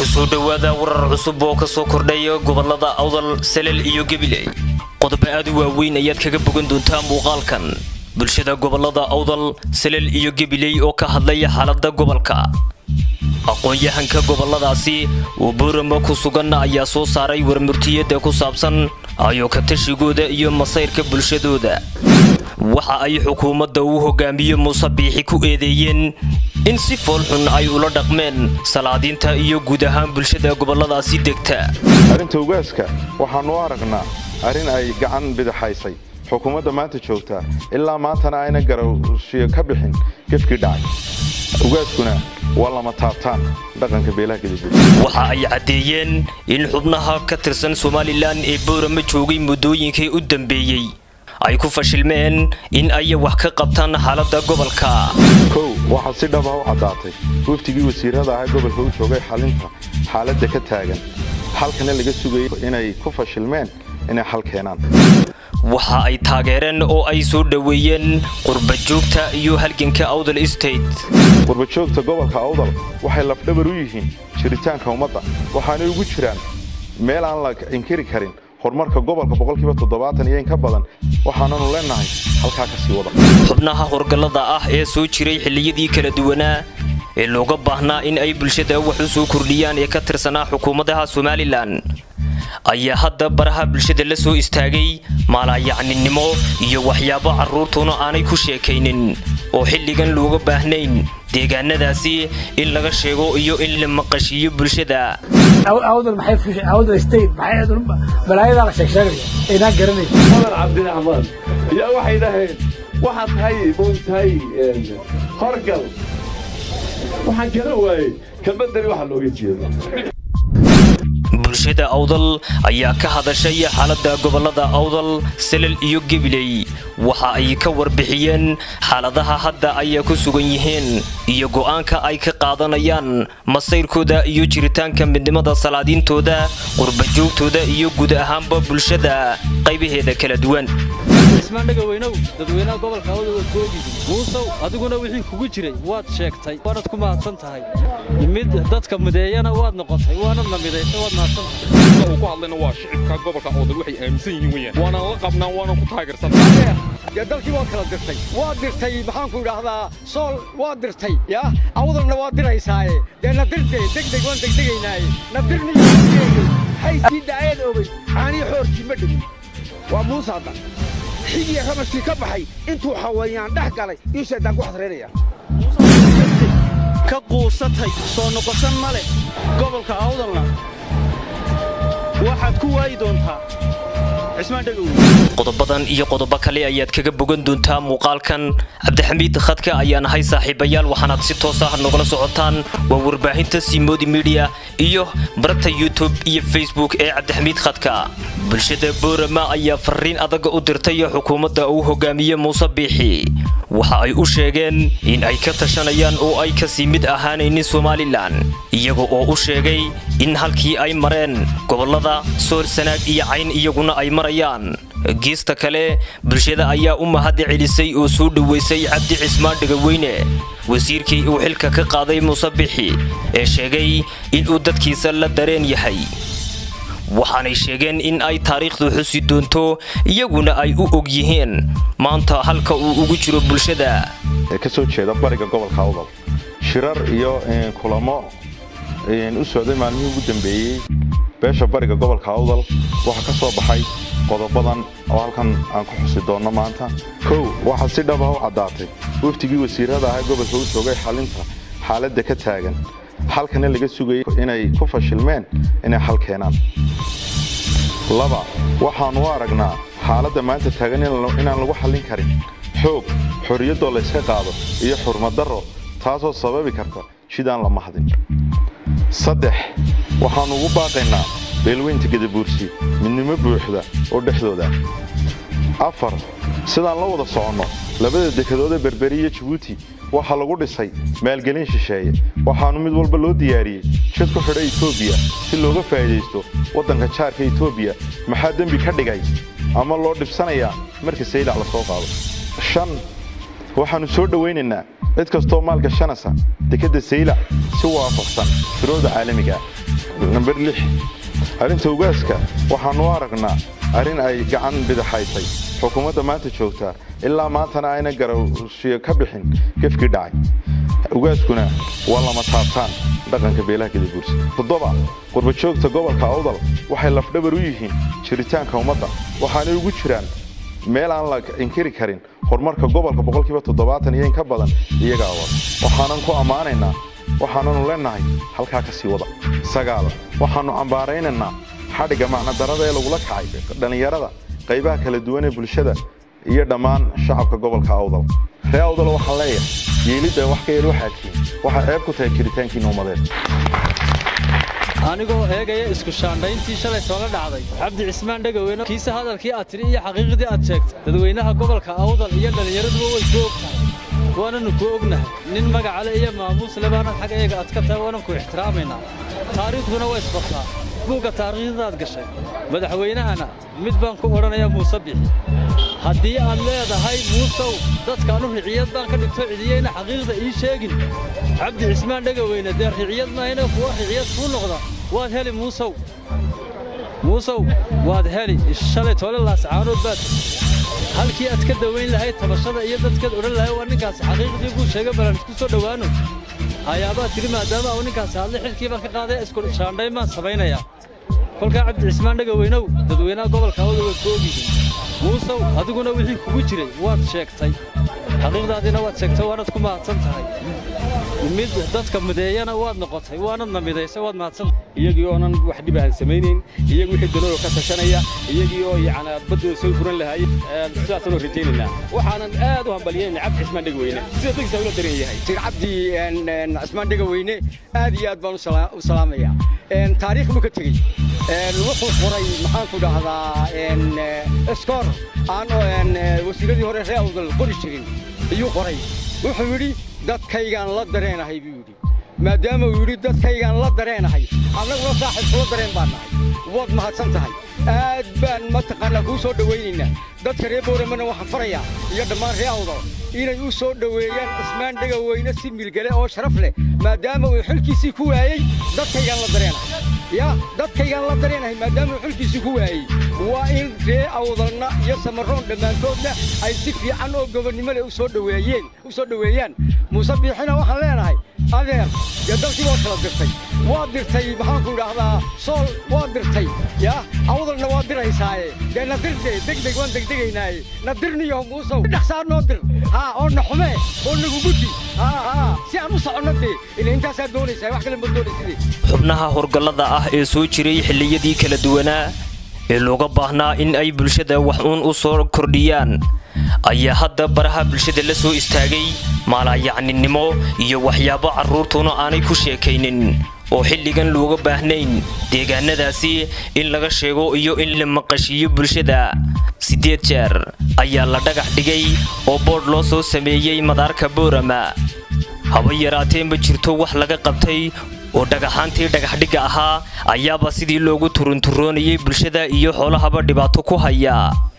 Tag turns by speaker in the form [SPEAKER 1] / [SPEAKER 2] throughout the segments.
[SPEAKER 1] kusoo dhowaada warar cusub oo ka soo kordhaya gobolada awdal salel iyo gabiley qodobo aad u waaweyn ayaad kaga bogan doontaa muuqaalkan bulshada gobolada awdal salel iyo gabiley oo ka hadlaya xaalada gobolka aqoon-yahanka goboladaasi oo boorama ku sugan ayaa soo saaray warmurtiyada ku saabsan ayo ka tashigooda iyo masayrka bulshadooda waxa ay xukuumadda uu hogaamiye muuse biixi ku eedeeyeen in si foolxun ay ula dhaqmeen salaadiinta iyo guud ahaan bulshada goboladaasi degta
[SPEAKER 2] arrinta ugaaska waxaannu u aragnaa arrin ay gacan bidixaysay xukuumadda maanta joogtaa ilaa maantana ayna garowshiyo ka bixin gefkii dhacay ugaaskuna waa lama taabtaan dhaqanka beelaha gadagud
[SPEAKER 1] waxa ay caddeeyeen in xubnaha ka tirsan somalilan ee boorama joogay muddooyinkii u dambeeyey ay ku fashilmeen in ay wax ka qabtaan xaaladda gobolka
[SPEAKER 2] kow waxaa si dhaba u caddaatay waftigii wasiirada ahaa gobolka u joogay xalinta xaaladda ka taagan halkana laga sugayay inay ku fashilmeen inay xal keenaan
[SPEAKER 1] waxa ay taageereen oo ay soo dhoweeyeen qurbajoogta iyo halganka awdal state
[SPEAKER 2] qurbajoogta gobolka awdal waxay lafdhabar u yihiin jiritaanka ummadda waxaanay ugu jiraan meel aan la inkiri karin horumarka gobolka boqolkiiba toddobaatan iyo in ka badan waxaananu leenahay halkaa ka sii wada
[SPEAKER 1] xubnaha horgallada ah ee soo jiray xilliyadii kala duwanaa ee looga baahnaa in ay bulshada wax u soo kordhiyaan ee ka tirsanaa xukuumadaha somalilan ayaa hadda baraha bulshada la soo istaagay maalayacninimo iyo waxyaabo carruurtuna aanay ku sheekaynin oo xilligan looga baahnayn deegaanadaasi in laga sheego iyo in la maqashiiyo bulshada
[SPEAKER 3] balaayadaa la sheegsheegaya aynaan garanay
[SPEAKER 4] madar cabdiraxmaan yaa waxay dhaheen waxaad tahay moogtahay horgal waxaan garan waayey kelmaddani waxa looga jeedo
[SPEAKER 1] bulshada awdal ayaa ka hadashay xaaladda gobolada awdal salel iyo gabiley waxa ay ka warbixiyeen xaaladaha hadda ay ku sugan yihiin iyo go'aanka ay ka qaadanayaan masayrkooda iyo jiritaanka midnimada salaadiintooda qurbajoogtooda iyo guud ahaanba bulshada qaybaheeda kala duwan
[SPEAKER 5] ismaan dhagaweynow dadweynaha gobolka awdal waad koogidi muusow adiguna wixii kugu jiray waad sheegtay waanad ku mahadsan tahay mid dadka mideeyana waad noqotay waanadna midaysay waad mahadsan tahay
[SPEAKER 6] uu ku hadlayna waa shicibka gobolka awdal waxay aaminsan yihiin weeyaan waanaan la qabnaan waanaan ku taageersan
[SPEAKER 7] dee dalkii waad kala dirtay waad dirtay maxaanku idhaahdaa sool waad dirtay yaa awdalna waad diraysaaye dee na dirtee degdeg waan degdegaynaaye na dirniyo haysii daayad oobay caanii xoorkii ma dhigin waa muuse hadda xigiya ramashkii ka baxay intuu xawayaan dhex galay ii shaydaan ku xasraynaya
[SPEAKER 5] ka quusatay soo noqoshan ma leh gobolka awdalna waxaad ku waayi doontaa cismaan dhagowe
[SPEAKER 1] qodobadan iyo qodobo kale ayaad kaga bogan doontaa muuqaalkan cabdixamiid khadka ayaan ahay saaxiibayaal waxaanaad si toos ah nogala socotaan waa warbaahinta simodi midiya iyo baragta youtube iyo facebook ee cabdixamiid khadka bulshada boorama ayaa fariin adaga u dirtay xukuumadda uu hogaamiye muuse biixi waxa ay u sheegeen in ay ka tashanayaan oo ay kasii mid ahaanaynin somalilan iyaga oo u sheegay in halkii ay mareen gobolada sool sanaag iyo cayn iyaguna ay marayaan geesta kale bulshada ayaa u mahadi celisay oo soo dhoweysay cabdi cismaan dhegaweyne wasiirkii uu xilka ka qaaday muuse bixi ee sheegay inuu dadkiisa la dareen yahay waxaanay sheegeen in ay taariikhdu xusi doonto iyaguna ay u og yihiin maanta halka uu ugu jiro bulshada
[SPEAKER 2] ee ka soo jeeda bariga gobolka awdal shirar iyo kulamo u socday maalmihii ugu dambeeyey beesha bariga gobolka awdal waxaa ka soo baxay qodobadan oo halkan aan ku xusi doonno maanta kow waxaa si dhaba u caddaatay waftigii wasiirada ahaa gobolka u joogay xalinta xaaladda ka taagan halkana laga sugayay inay ku fashilmeen inay xal keenaan laba waxaannu u aragnaa xaaladda maanta taagan inaan lagu xallin karin xoog xorriyaddoo layska qaado iyo xurmadarro taasoo sababi karta jidaan la mahdin saddex waxaannu ugu baaqaynaa beelweynta gadabuursi midnimo buuxda oo dhexdooda afar sidaan la wada soconno labada dekedood ee berberi iyo jabuuti waxaa lagu dhisay maalgelin shisheeye waxaannu mid walba loo diyaariyey jid ku xidha etoobiya si looga faa'iidaysto waddanka jaarka etoobiya maxaa dembi ka dhigay ama loo dhibsanayaa marka saylac la soo qaado shan waxaannu soo dhowaynaynaa cid kastoo maalgashanaysa dekedda saylac si waafaqsan shuruucda caalamiga namber lix arrinta ugaaska waxaannu u aragnaa arrin ay gacan bidaxaysay xukuumadda maanta joogtaa ilaa maantana ayna garowshiyo ka bixin gefkii dhacay ugaaskuna waa lama taabtaan dhaqanka beelaha gadaguursa toddoba qurbajoogta gobolka awdal waxay lafdhabar u yihiin jiritaanka ummadda waxaanay ugu jiraan meel aan la inkiri karin horumarka gobolka boqolkiiba toddobaatan iyo in ka badan iyaga awal waxaanan ku ammaanaynaa waxaananu leennahay halkaa ka sii wada sagaal waxaannu cambaaraynaynaa xadhigga macnadarada ee lagula kacay dhallinyarada qaybaha kala duwan ee bulshada iyo dhammaan shacabka gobolka awdal ree awdal waxaan leeyahay yeelidda wax ka yar waxaad tihiin waxay ceeb ku tahay jiritaankiinna ummadeed
[SPEAKER 5] anigoo eegaya isku shaandhayntii shalay toola dhacday cabdi cismaan dhegaweyne kiise hadalkii aad tidhi iyo xaqiiqdii aad sheegtay dadweynaha gobolka awdal iyo dhallinyaraduba way ku og tahay waananu ku ognahay nin magacale iyo maamuus lebaanad xag eega aad ka tahay waanan ku ixtiraamaynaa taariikhduna way isbartaa buugga taariikhdaad gashay madaxweynahana mid baan ku odhanayaa muuse bixi haddii aad leedahay muusow dadkaanu riciyad baan ka dhigto cidiyeyna xaqiiqda ii sheegin cabdi cismaan dhegaweyne dee riciyad maahayna kuwa riciyad kuu noqda waad heli muusow muusow waad heli shalay toole laascaanood baad halkii aad ka dawayn lahayd tabashada iyo dadkaad odhan lahay waa ninkaasi xaqiiqdii buu sheegay balan isku soo dhowaano ayaabaad tidhi maadaama uu ninkaasi hadle xilkii baan ka qaaday isku shaandhayn baan samaynayaa kolkaa cabdi cismaan dhegaweynow dadweynaha gobolka awda way ku ogyihiin muusow adiguna wixii kugu jiray waad sheegtay xaqiiqdaadiina waad sheegtay waanad ku mahadsan tahay mid dadka mideeyana waad noqotay waanadna midaysay waad mahadsan
[SPEAKER 6] iyagii oonan wax dhib ahan samaynayn iyagii wixii danooyo ka tashanaya iyagii oo yacni baddooda soo furan lahaayeen sidaasaan oo rajaynaynaa waxaanan aad u hambaliyayna cabdi cismaan dhegweyne sida dadkiisa ula daran yahay
[SPEAKER 7] sir cabdi cismaan dhegaweyne aad iyo aad baan u salaamayaa taariikh buu ka tegey wuxuu qoray maxaanku dhahdaa skor aan wasiiradii hore ree awdal qori jirin ayuu qoray wuxuu yidhi dadkaygaan la dareenahay buu yidhi maadaama uu yidhi dadkaygaan la dareenahay annaguna saaxiib kula dareen baan nahay waad mahadsan tahay aad baan mataqaanaa kuu soo dhowaynaynaa dadka reer booramana waxaan farayaa iyo dhammaan ree awdal inay u soo dhoweeyaan cismaan dhegaweyne si milgale oo sharaf leh maadaama uu xilkiisii ku waayey dadkaygaan la dareenahay ya dadkaygaan la dareenahay maadaama uu xilkiisii ku waayey waa in ree awdalna iyo samaroon dhammaantoodna ay si fiican oo gobonnimo leh u soo dhoweeyeen u soo dhoweeyaan muuse biixina waxaan leenahay adeer dee dalkii waa kala dirtay waa dirtay maxaanku idhaahdaa sool waa dirtay ya awdalna waa diraysaaye dee na dirde degdeg waan degdegaynaaye na dirniyo muusow dhaqsaa noo dir haa oo na xumee oo nagu guji haa haa si aan u soconno dee ila intaasaa doonaysaa wax kale ma doonaysidee
[SPEAKER 1] xubnaha horgallada ah ee soo jiray xilliyadii kala duwanaa ee looga baahnaa in ay bulshada wax uun u soo kordhiyaan ayaa hadda baraha bulshada la soo istaagay maalayacninimo iyo waxyaabo carruurtuna aanay ku sheekaynin oo xilligan looga baahnayn deegaanadaasi in laga sheego iyo in la maqashiiyo bulshada siddeed jeer ayaa la dhagax dhigay oo boodh loo soo sameeyey madaarka boorama haba yaraatee ma jirto wax laga qabtay oo dhagaxaantii dhagaxdhigga ahaa ayaaba sidii loogu turunturoonayay bulshada iyo xoolahaba dhibaato ku haya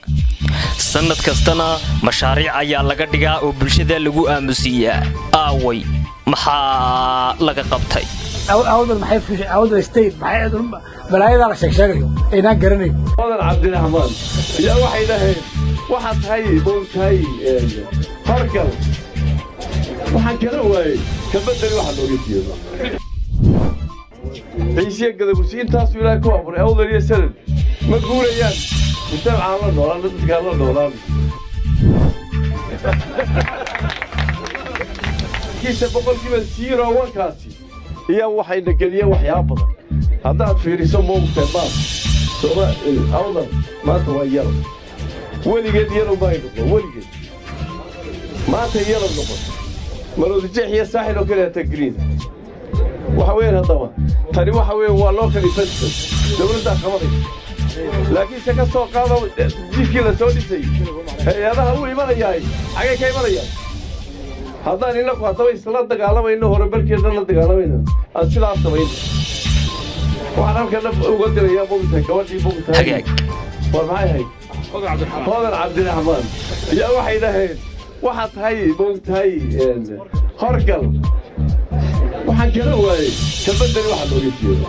[SPEAKER 1] sannad kastana mashaariic ayaa laga dhigaa oo bulshada lagu aamusiiyaa aaway maxaa laga qabtay
[SPEAKER 3] awdal maxay fushay awdal state maxay balaayadaa la sheeg sheegayo aynaan garanayn
[SPEAKER 4] odan cabdiraxmaan yaa waxay dhaheen waxaad tahay moogtahay horgal waxaan kala waayey kabedeli waxa looga jeedo ciisiya gadabusi intaasuu ilaahay ku abuuray awdal iyo sanad ma guurayaan mujtamacaan la noolaan dadkaan la noolaan kiisa boqolkiiba siiro wankaasi iyo waxayna geliyeen waxyaaba badan haddaad fiiriso moogtahay maad sooma awdal maanta waa yalo weligeed yalo may noqon weligeed maanta yalo noqon maroodijeex iyo saaxil oo kale hata green waxa weeyaan haddaba tani waxa weeye waa local investment dowladdaa qabanaysa laakiinse ka soo qaado jidkii la soo dhisay hay-adaha u imanayaay xagay ka imanayaan haddaan innaku haddaba isla dagaalamayno horumarkeedna la dagaalamayno aan sidaas samayno waxaan halkan naf uga dirayaa mogtahay gabadhii mogtahay
[SPEAKER 1] hagaag
[SPEAKER 4] war maxay ahayd hodan cabdiraxmaan yaa waxay dhaheen waxaad tahay mogtahay horgal waxaan kala waayey kalbadani waxa looga jeeda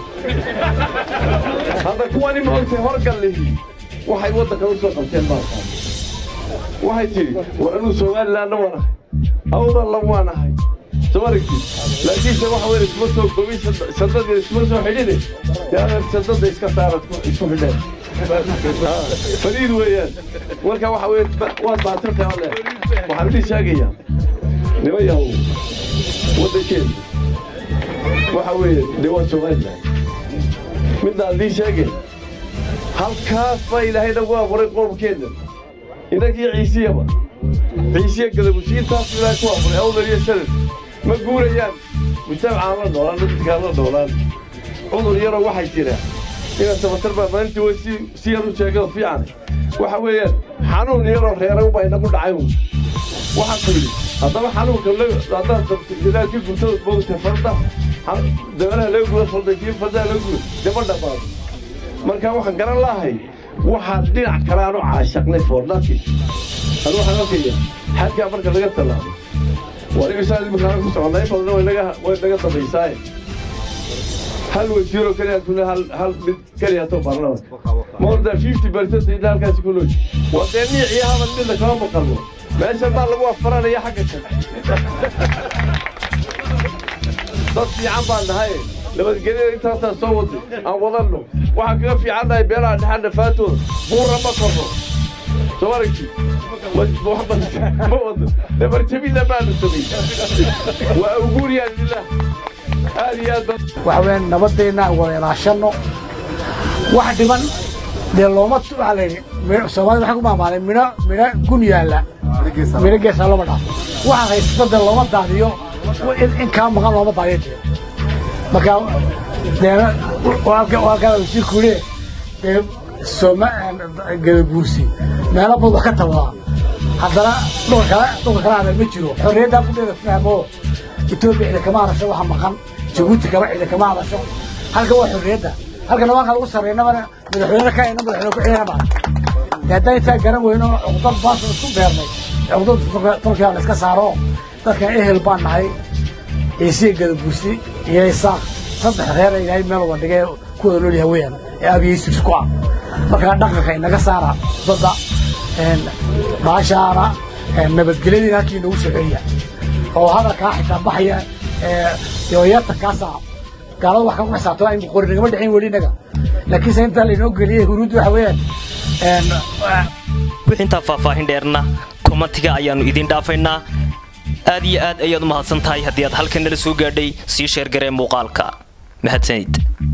[SPEAKER 4] hadda kuwani maogtay horgallihii waxay waddanka u soo qabteen maaqaan waxay tidhi war anuu somalilandna waan ahay awdalla waan ahay soo aragtid laakiinse waxa weyn isma soo gobin sandadii isma soo xidhine yaana sandada iska saarad isku xidheen fariid weeyaan marka waxa weye waad maatantahay alle waxaan idin sheegayaa nima yahow waddankeenu waxa weeye dee waa somaliland midaan idiin sheegay halkaas baa ilaahay nagu abuuray qoomkeenna inagii ciisiyaba ciisiya gadabusi intaas ilaahay ku abuuray awdal iyo sanad ma guurayaan mujtamacaan la noolaan dadkaan la noolaan cudur yaroo waxay jira inaa sabatar baa maalintii way si si yar u sheegado fiican waxa weeyaan xanuun yaroo reeray baa inagu dhacay uun waxaan ku yidhi haddaba xanuunka haddaad ilaadka gubtada moogta farda dabanaha laga guda farda kii fardaha laga guda dama dhammaado marka waxaan garan lahay waxaan dhinac kale aan u caashaqnay for nothing anu waxaan arkaya xadkaa marka laga tallaabo waa imisaan imikaana ku soconnaa in badan way naga way naga dambaysaaye hal wasiiroo keliya kuna hal hal mid keliya too baarlamanka more than fifty percent inta halkaasi ku looji waa dee niic iyo hadal midna kama maqalno meeshan baa lagu afaranaya xagga kale dad fiican baan nahay nabadgelyada intaasaan soo waday aan wadanno waxaan kaga fiican nahay beelaha dhexan dhafaatooda buura ma korno soo aragti ma wado dabarjabina baanu samay waa uguuriyaan lilah aad iyo aad
[SPEAKER 3] waxa weeyaan nabadeenna wada ilaashanno wax dhiman dee looma waxaa la yidhi soomaalida waxay ku maamaaday midho midho gun yaalla midho geesaa looma dhaafo waxaan haysato dee looma daadiyo in kaa maqan looma daadiyo dee marka deena halkaa wasiirku yidhi dee sooma gadaguursi meelo bad wax ka tabadaa haddana dhulka kale dhulka kale adeer ma jiro xorriyaddaa kudheeda fahmo etoobiya cida kama hadasho waxa maqan jabuuti kama cida kama hadasho halka waa xorriyadda halka nabaanka lagu sarreynabana madaxweyne ka ina madaxweyne ku xigana baa haddaan intaa garan weyno cuqdad baasha isku beernay cuqdad tolkiyaa la iska saaro dadkan ehel baan nahay ciisiya gadaguursi iyo isaaq saddex reer ilaahay meel wada dhigay ku wada nool yahay weeyaan ee aabiyeysis ku ah markaa dhaqanka inaga saara dadda baashaana nabadgelyadiina halkii inagu soceeya oo hadalkaa xitaa baxaya yooyata kaasa gaalada wax kagu xisaabtama in qori nagama dhicin weli inaga laakiinse intaa lainoo geliyey huruuddu waxa weeyaan
[SPEAKER 1] wixintaa faahfaahin dheerna komatiga ayaannu idiin dhaafaynaa aad iyo aad ayaad u mahadsan tahay haddii aad halkan nala soo gaadhay sii sheergaree muuqaalka mahadsanid